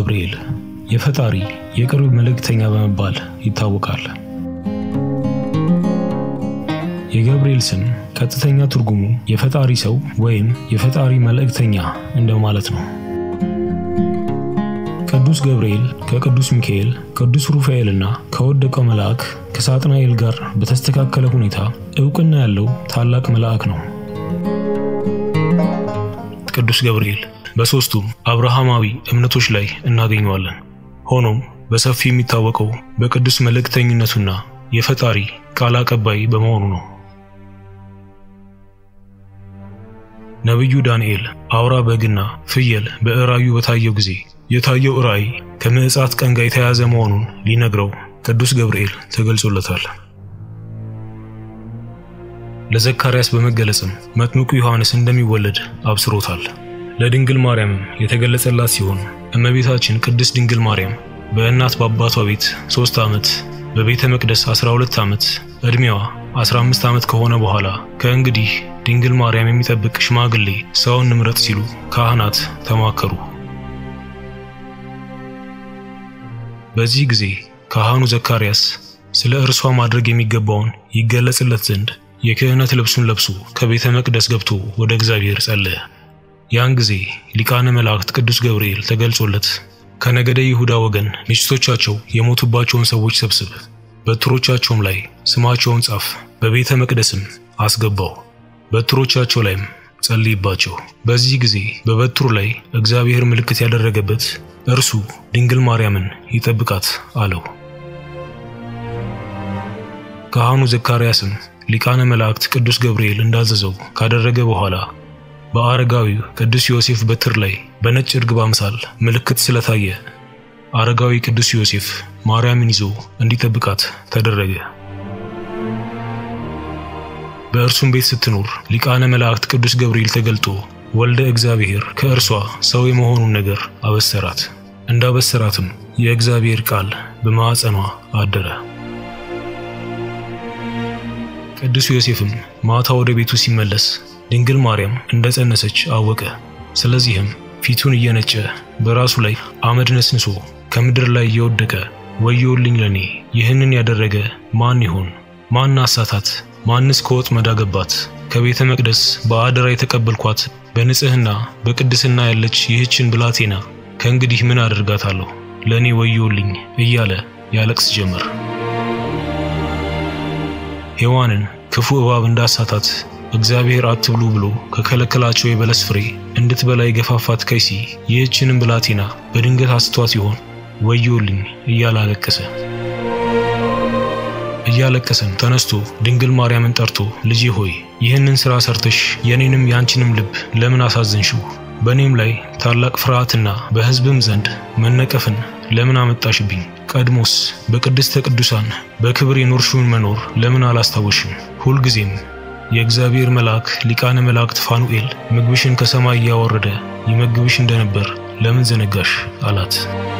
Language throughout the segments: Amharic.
ገብርኤል የፈጣሪ የቅርብ መልእክተኛ በመባል ይታወቃል። የገብርኤል ስም ቀጥተኛ ትርጉሙ የፈጣሪ ሰው ወይም የፈጣሪ መልእክተኛ እንደማለት ነው። ቅዱስ ገብርኤል ከቅዱስ ሚካኤል፣ ቅዱስ ሩፋኤልና ከወደቀው መልአክ ከሳጥናኤል ጋር በተስተካከለ ሁኔታ እውቅና ያለው ታላቅ መልአክ ነው። ቅዱስ ገብርኤል በሦስቱም አብርሃማዊ እምነቶች ላይ እናገኘዋለን። ሆኖም በሰፊው የሚታወቀው በቅዱስ መልእክተኝነቱና የፈጣሪ ቃል አቀባይ በመሆኑ ነው። ነቢዩ ዳንኤል አውራ በግና ፍየል በራእዩ በታየው ጊዜ የታየው ራእይ ከምዕጻት ቀን ጋር የተያያዘ መሆኑን ሊነግረው ቅዱስ ገብርኤል ተገልጾለታል። ለዘካርያስ በመገለጽም መጥምቁ ዮሐንስ እንደሚወለድ አብስሮታል። ለድንግል ማርያምም የተገለጸላት ሲሆን እመቤታችን ቅድስት ድንግል ማርያም በእናት በአባቷ ቤት ሦስት ዓመት በቤተ መቅደስ 12 ዓመት ዕድሜዋ 15 ዓመት ከሆነ በኋላ ከእንግዲህ ድንግል ማርያም የሚጠብቅ ሽማግሌ ሰውን ንምረጥ ሲሉ ካህናት ተማከሩ። በዚህ ጊዜ ካህኑ ዘካርያስ ስለ እርሷ ማድረግ የሚገባውን ይገለጽለት ዘንድ የክህነት ልብሱን ለብሶ ከቤተ መቅደስ ገብቶ ወደ እግዚአብሔር ጸለየ። ያን ጊዜ ሊቃነ መላእክት ቅዱስ ገብርኤል ተገልጾለት ከነገደ ይሁዳ ወገን ሚስቶቻቸው የሞቱባቸውን ሰዎች ሰብስብ፣ በትሮቻቸውም ላይ ስማቸውን ጻፍ፣ በቤተ መቅደስም አስገባው፣ በትሮቻቸው ላይም ጸልይባቸው። በዚህ ጊዜ በበትሩ ላይ እግዚአብሔር ምልክት ያደረገበት እርሱ ድንግል ማርያምን ይጠብቃት አለው። ካህኑ ዘካርያስም ሊቃነ መላእክት ቅዱስ ገብርኤል እንዳዘዘው ካደረገ በኋላ በአረጋዊው ቅዱስ ዮሴፍ በትር ላይ በነጭ እርግብ አምሳል ምልክት ስለታየ አረጋዊ ቅዱስ ዮሴፍ ማርያምን ይዞ እንዲጠብቃት ተደረገ። በእርሱም ቤት ስትኖር ሊቃነ መላእክት ቅዱስ ገብርኤል ተገልጦ ወልደ እግዚአብሔር ከእርሷ ሰው የመሆኑን ነገር አበሰራት። እንዳበሰራትም የእግዚአብሔር ቃል በማዕፀኗ አደረ። ቅዱስ ዮሴፍም ማታ ወደ ቤቱ ሲመለስ ድንግል ማርያም እንደጸነሰች አወቀ። ስለዚህም ፊቱን እየነጨ በራሱ ላይ አመድ ነስንሶ ከምድር ላይ እየወደቀ ወዮልኝ ለኔ፣ ይህንን ያደረገ ማን ይሆን? ማን አሳታት? ማንስ ከወጥመድ አገባት? ከቤተ መቅደስ በአደራ የተቀበልኳት በንጽህና በቅድስና ያለች ይህችን ብላቴና ከእንግዲህ ምን አደርጋታለሁ? ለኔ ወዮልኝ እያለ ያለቅስ ጀመር። ሔዋንን ክፉ እባብ እንዳሳታት እግዚአብሔር አትብሉ ብሎ ከከለከላቸው የበለስ ፍሬ እንድትበላ የገፋፋት ከይሲ ይህችንም ብላቴና በድንገት አስቷት ይሆን? ወዮልኝ እያለ አለቀሰ። እያለቀሰም ተነስቶ ድንግል ማርያምን ጠርቶ ልጄ ሆይ ይህንን ሥራ ሰርተሽ የኔንም ያንቺንም ልብ ለምን አሳዘንሽው? በእኔም ላይ ታላቅ ፍርሃትና በሕዝብም ዘንድ መነቀፍን ለምን አመጣሽብኝ? ቀድሞስ በቅድስተ ቅዱሳን በክብር የኖርሽውን መኖር ለምን አላስታወሽም? ሁልጊዜም የእግዚአብሔር መልአክ ሊቃነ መላእክት ፋኑኤል ምግብሽን ከሰማይ እያወረደ ይመግብሽ እንደነበር ለምን ዘነጋሽ? አላት።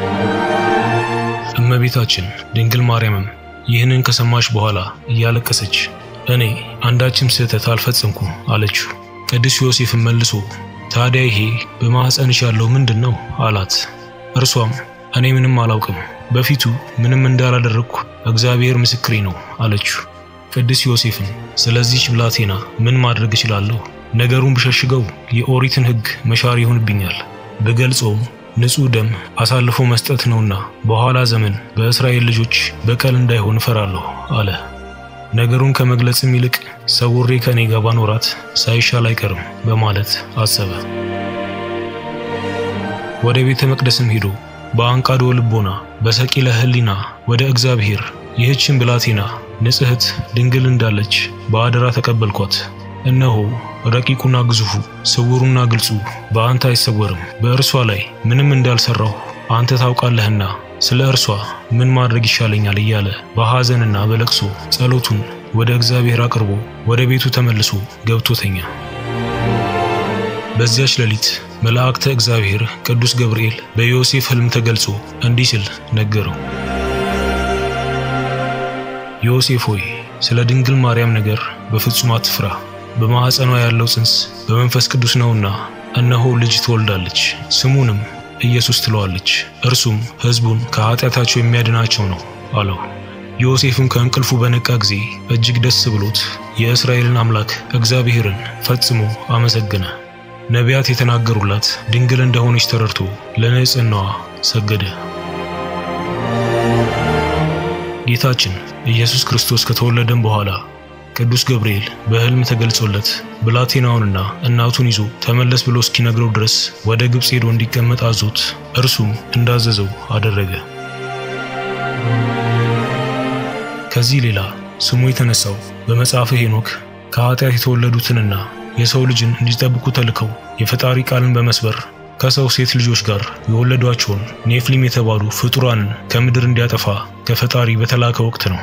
እመቤታችን ድንግል ማርያምም ይህንን ከሰማች በኋላ እያለቀሰች እኔ አንዳችም ስህተት አልፈጸምኩም አለችው። ቅዱስ ዮሴፍም መልሶ ታዲያ ይሄ በማኅፀንሽ ያለው ምንድን ነው? አላት። እርሷም እኔ ምንም አላውቅም፣ በፊቱ ምንም እንዳላደረግኩ እግዚአብሔር ምስክሬ ነው አለችው። ቅዱስ ዮሴፍም ስለዚህች ብላቴና ምን ማድረግ እችላለሁ? ነገሩን ብሸሽገው የኦሪትን ሕግ መሻር ይሆንብኛል፣ ብገልጸውም ንጹሕ ደም አሳልፎ መስጠት ነውና በኋላ ዘመን በእስራኤል ልጆች በቀል እንዳይሆን እፈራለሁ አለ። ነገሩን ከመግለጽም ይልቅ ሰውሬ ከኔ ጋር ባኖራት ሳይሻል አይቀርም በማለት አሰበ። ወደ ቤተ መቅደስም ሄዶ በአንቃዶ ልቦና በሰቂለ ሕሊና ወደ እግዚአብሔር ይህችን ብላቴና ንጽሕት ድንግል እንዳለች በአደራ ተቀበልኳት። እነሆ ረቂቁና ግዙፉ ስውሩና ግልጹ በአንተ አይሰወርም። በእርሷ ላይ ምንም እንዳልሰራሁ አንተ ታውቃለህና ስለ እርሷ ምን ማድረግ ይሻለኛል እያለ በሐዘንና በለቅሶ ጸሎቱን ወደ እግዚአብሔር አቅርቦ ወደ ቤቱ ተመልሶ ገብቶ ተኛ። በዚያች ሌሊት መላእክተ እግዚአብሔር ቅዱስ ገብርኤል በዮሴፍ ሕልም ተገልጾ እንዲህ ሲል ነገረው። ዮሴፍ ሆይ ስለ ድንግል ማርያም ነገር በፍጹም አትፍራ። በማኅፀኗ ያለው ጽንስ በመንፈስ ቅዱስ ነውና እነሆ ልጅ ትወልዳለች፣ ስሙንም ኢየሱስ ትለዋለች። እርሱም ሕዝቡን ከኃጢአታቸው የሚያድናቸው ነው አለው። ዮሴፍም ከእንቅልፉ በነቃ ጊዜ እጅግ ደስ ብሎት የእስራኤልን አምላክ እግዚአብሔርን ፈጽሞ አመሰገነ። ነቢያት የተናገሩላት ድንግል እንደሆነች ተረድቶ ለንጽሕናዋ ሰገደ። ጌታችን ኢየሱስ ክርስቶስ ከተወለደም በኋላ ቅዱስ ገብርኤል በሕልም ተገልጾለት ብላቴናውንና እናቱን ይዞ ተመለስ ብሎ እስኪነግረው ድረስ ወደ ግብፅ ሄዶ እንዲቀመጥ አዞት እርሱም እንዳዘዘው አደረገ። ከዚህ ሌላ ስሙ የተነሳው በመጽሐፈ ሄኖክ ከኃጢአት የተወለዱትንና የሰው ልጅን እንዲጠብቁ ተልከው የፈጣሪ ቃልን በመስበር ከሰው ሴት ልጆች ጋር የወለዷቸውን ኔፍሊም የተባሉ ፍጡራንን ከምድር እንዲያጠፋ ከፈጣሪ በተላከ ወቅት ነው።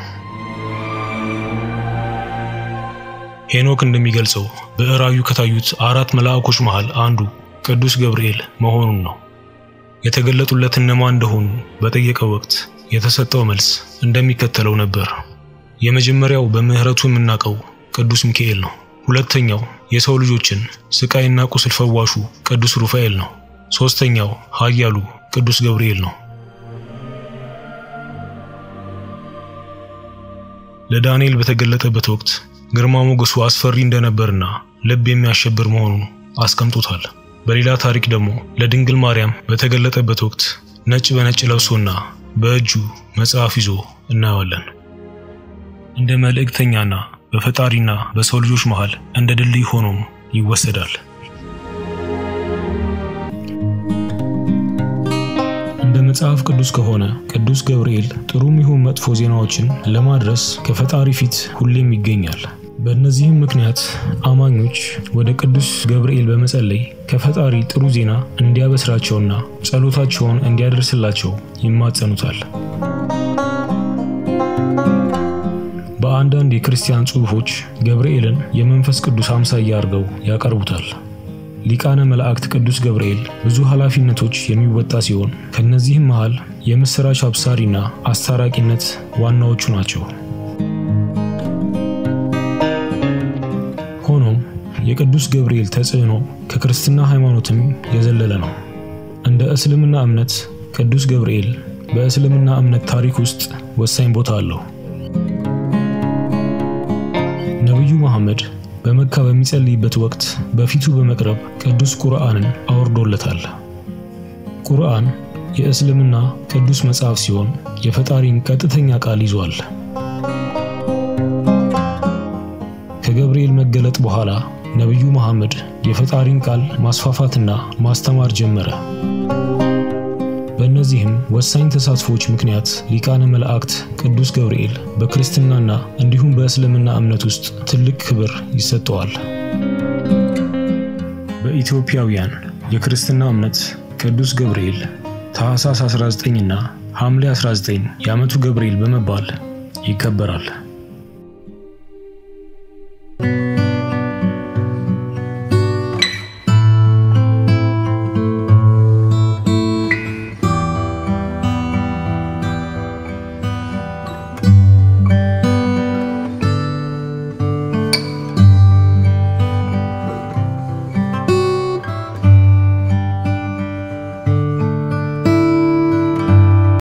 ሄኖክ እንደሚገልጸው በራእዩ ከታዩት አራት መልአኮች መሃል አንዱ ቅዱስ ገብርኤል መሆኑን ነው። የተገለጡለት እነማን እንደሆኑ በጠየቀው ወቅት የተሰጠው መልስ እንደሚከተለው ነበር። የመጀመሪያው በምሕረቱ የምናውቀው ቅዱስ ሚካኤል ነው። ሁለተኛው የሰው ልጆችን ስቃይና ቁስል ፈዋሹ ቅዱስ ሩፋኤል ነው። ሦስተኛው ኃያሉ ቅዱስ ገብርኤል ነው። ለዳንኤል በተገለጠበት ወቅት ግርማ ሞገሱ አስፈሪ እንደነበርና ልብ የሚያሸብር መሆኑን አስቀምጦታል። በሌላ ታሪክ ደግሞ ለድንግል ማርያም በተገለጠበት ወቅት ነጭ በነጭ ለብሶና በእጁ መጽሐፍ ይዞ እናየዋለን። እንደ መልእክተኛና በፈጣሪና በሰው ልጆች መሃል እንደ ድልድይ ሆኖም ይወሰዳል። እንደ መጽሐፍ ቅዱስ ከሆነ ቅዱስ ገብርኤል ጥሩም ይሁን መጥፎ ዜናዎችን ለማድረስ ከፈጣሪ ፊት ሁሌም ይገኛል። በእነዚህም ምክንያት አማኞች ወደ ቅዱስ ገብርኤል በመጸለይ ከፈጣሪ ጥሩ ዜና እንዲያበስራቸውና ጸሎታቸውን እንዲያደርስላቸው ይማጸኑታል። በአንዳንድ የክርስቲያን ጽሑፎች ገብርኤልን የመንፈስ ቅዱስ አምሳያ አድርገው ያቀርቡታል። ሊቃነ መላእክት ቅዱስ ገብርኤል ብዙ ኃላፊነቶች የሚወጣ ሲሆን ከነዚህም መሃል የምሥራች አብሳሪና አስታራቂነት ዋናዎቹ ናቸው። ሆኖም የቅዱስ ገብርኤል ተጽዕኖ ከክርስትና ሃይማኖትም የዘለለ ነው። እንደ እስልምና እምነት ቅዱስ ገብርኤል በእስልምና እምነት ታሪክ ውስጥ ወሳኝ ቦታ አለው። ነቢዩ መሐመድ በመካ በሚጸልይበት ወቅት በፊቱ በመቅረብ ቅዱስ ቁርአንን አወርዶለታል። ቁርአን የእስልምና ቅዱስ መጽሐፍ ሲሆን የፈጣሪን ቀጥተኛ ቃል ይዟል። ከገብርኤል መገለጥ በኋላ ነቢዩ መሐመድ የፈጣሪን ቃል ማስፋፋትና ማስተማር ጀመረ። በእነዚህም ወሳኝ ተሳትፎች ምክንያት ሊቃነ መላእክት ቅዱስ ገብርኤል በክርስትናና እንዲሁም በእስልምና እምነት ውስጥ ትልቅ ክብር ይሰጠዋል። በኢትዮጵያውያን የክርስትና እምነት ቅዱስ ገብርኤል ታኅሳስ 19 እና ሐምሌ 19 የዓመቱ ገብርኤል በመባል ይከበራል።